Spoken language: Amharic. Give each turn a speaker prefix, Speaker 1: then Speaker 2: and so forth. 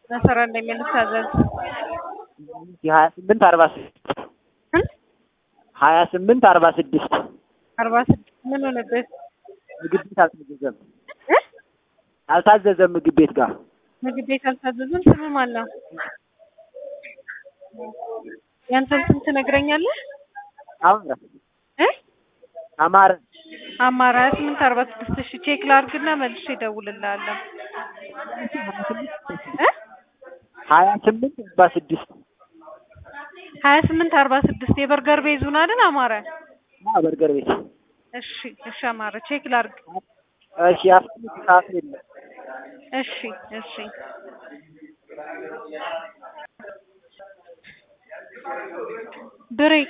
Speaker 1: መሰራ እንደሚልታዘዝ
Speaker 2: ሀያ ስምንት አርባ ስድስት ሀያ ስምንት አርባ ስድስት
Speaker 1: አርባ ስድስት ምን ሆነበት?
Speaker 2: ምግብ ቤት አልታዘዘም አልታዘዘም ምግብ ቤት ጋር
Speaker 1: ምግብ ቤት አልታዘዝም። ስም ማን ነው? ያንተን ስም ትነግረኛለህ?
Speaker 2: አማረ
Speaker 1: እ
Speaker 2: አማረ
Speaker 1: አማራ ሀያ ስምንት አርባ ስድስት እሺ ቼክ ላድርግና መልሼ እደውልልሃለሁ። እ
Speaker 2: ሀያ ስምንት አርባ ስድስት
Speaker 1: ሀያ ስምንት አርባ ስድስት የበርገር ቤዙን አይደል አማረ?
Speaker 2: በርገር ቤት
Speaker 1: እሺ እሺ አማረ ቼክ ላድርግ።
Speaker 2: እሺ አፍጥነት ሰዓት የለም
Speaker 1: እሺ እሺ ብሬ